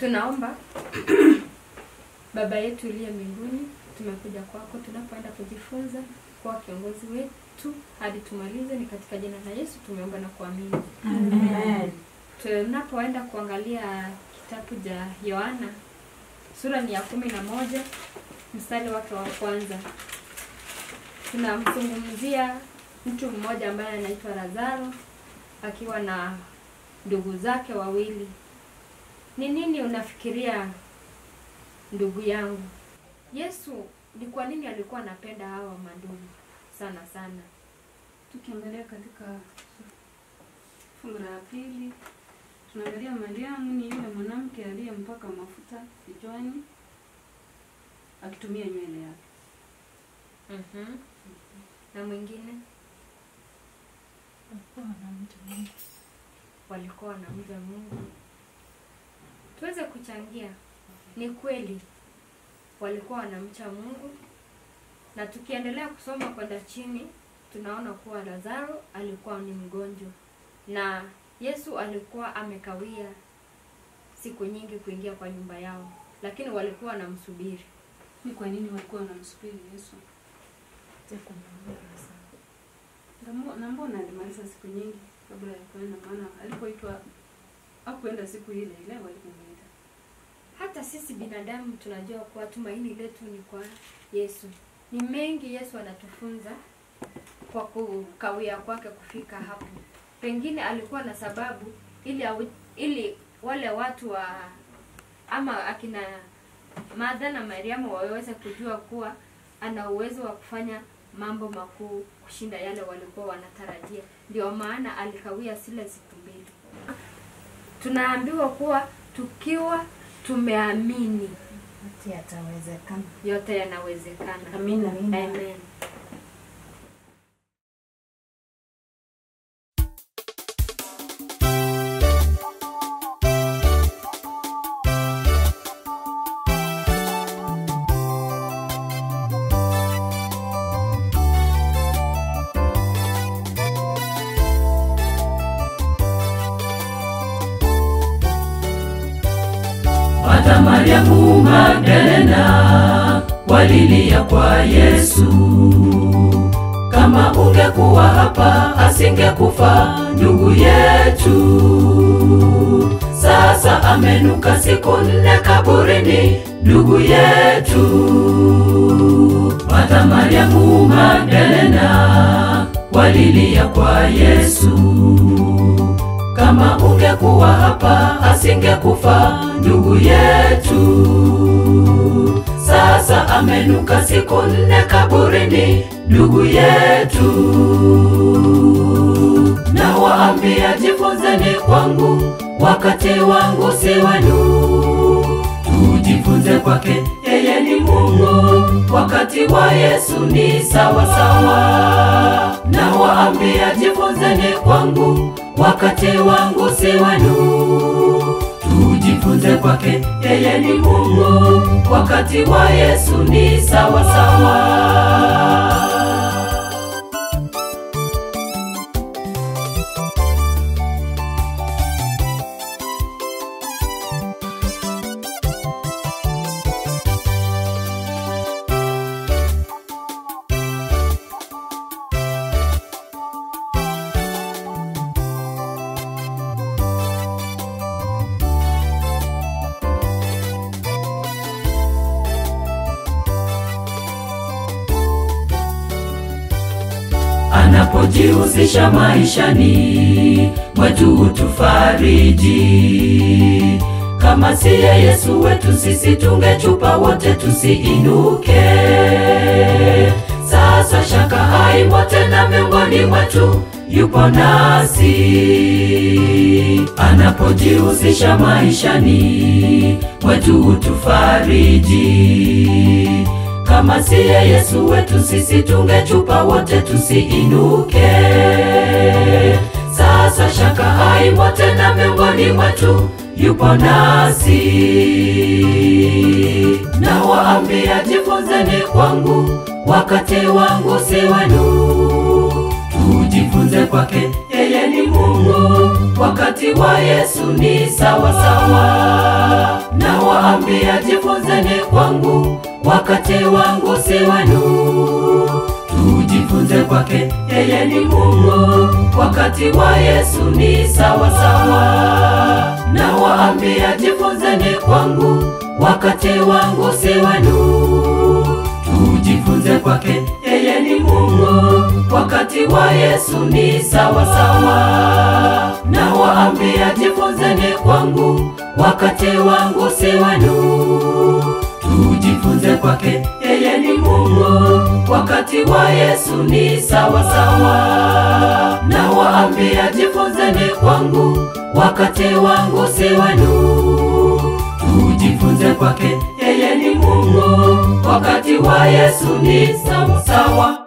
Tunaomba. Baba yetu uliye mbinguni, tumekuja kwako tunapoenda kujifunza kuwa kiongozi wetu hadi tumalize. Ni katika jina la Yesu tumeomba na kuamini. Amen. Tunapoenda kuangalia kitabu cha Yohana sura ni ya kumi na moja mstari wake wa kwanza, tunamzungumzia mtu mmoja ambaye anaitwa Lazaro akiwa na ndugu zake wawili. Ni nini unafikiria ndugu yangu? Yesu ni kwa nini alikuwa anapenda hawa mandugu sana sana? Tukiangalia katika fungu la pili, tunaangalia Mariamu ni yule mwanamke aliyempaka mafuta kichwani akitumia nywele yake. Mhm. Na mwingine walikuwa wanamja Mungu. Tuweze kuchangia, ni kweli walikuwa wanamcha Mungu, na tukiendelea kusoma kwenda chini tunaona kuwa Lazaro alikuwa ni mgonjwa na Yesu alikuwa amekawia siku nyingi kuingia kwa nyumba yao, lakini walikuwa wanamsubiri. Ni kwa nini walikuwa wanamsubiri Yesu? Na mbo- Na mbona alimaliza siku nyingi kabla ya kwenda? Maana alipoitwa hakuenda siku ile ile walipomuita. Hata sisi binadamu tunajua kuwa tumaini letu ni kwa Yesu. Ni mengi Yesu anatufunza kwa kukawia kwake kufika hapo. Pengine alikuwa na sababu ili awi, ili wale watu wa ama akina Martha na Mariamu waweze kujua kuwa ana uwezo wa kufanya mambo makuu kushinda yale walikuwa wanatarajia. Ndio maana alikawia zile siku mbili. Tunaambiwa kuwa tukiwa tumeamini Yote yatawezekana. yote yanawezekana. Amina. Amen. Hata Mariamu Magdalena walilia kwa Yesu, kama ungekuwa hapa asingekufa ndugu yetu. Sasa amenuka siku nne kaburini ndugu yetu. Hata Mariamu Magdalena walilia kwa Yesu kama ungekuwa hapa asingekufa ndugu yetu. Sasa amenuka siku nne kaburini ndugu yetu. Na waambia jifunzeni kwangu, wakati wangu si wenu. Tujifunze kwake, yeye ni Mungu, wakati wa Yesu ni sawa sawa. Na waambia jifunzeni kwangu, wakati wangu si wenu. Tujifunze kwake, yeye ni Mungu, wakati wa Yesu ni sawa sawa. anapojihusisha maishani mwetu hutufariji. Kama siye Yesu wetu, sisi tungechupa wote tusiinuke. Sasa shaka haimo tena miongoni mwetu, yupo nasi anapojihusisha maishani mwetu hutufariji kama siye Yesu wetu, sisi tungechupa wote tusiinuke. Sasa shaka haimo tena miongoni mwetu, yupo nasi. Na waambia jifunzeni kwangu, wakati wangu si wenu. Tujifunze kwake, yeye ni Mungu, wakati wa Yesu ni sawa sawa. nawaambia jifunzeni kwangu, wakati wangu si wenu. Tujifunze kwake, yeye ni Mungu, wakati wa Yesu ni sawa sawa. Nawaambia jifunzeni kwangu, wakati wangu si wenu. Tujifunze kwake, yeye ni Mungu, wakati wa Yesu ni sawa sawa. Nawaambia jifunzeni kwangu, wakati wangu si wenu. Tujifunze kwake, yeye ni Mungu, wakati wa Yesu ni sawa sawa. Nawaambia jifunzeni kwangu, wakati wangu si wenu. Tujifunze kwake, yeye ni Mungu, wakati wa Yesu ni sawa sawa.